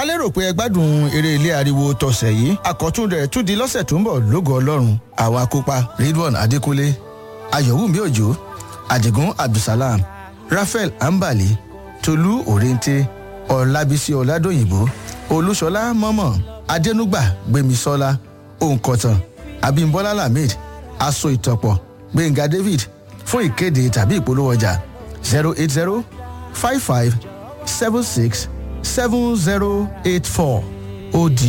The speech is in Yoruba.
a lérò pé ẹ gbádùn eré ilé ariwo tọ̀sẹ̀ yìí àkọ́tún rẹ̀ tún di lọ́sẹ̀ tó ń bọ̀ lógo ọlọ́run àwa kópa ridwan adékúnlé ayọ̀wùmí òjò àdìgún abdulsalam raphael ambali tolú òrèǹtè ọ̀làbísí ọ̀làdòyìnbó olúṣọlá mọ́mọ́ adẹnugba gbémisọ́lá òǹkọ̀tàn abimbola lamid aṣọ ìtọ̀pọ̀ gbẹ̀ngà david fún ìkéde tàbí ìpolówó ọjà zero eight zero five five seven six seven zero eight four ó di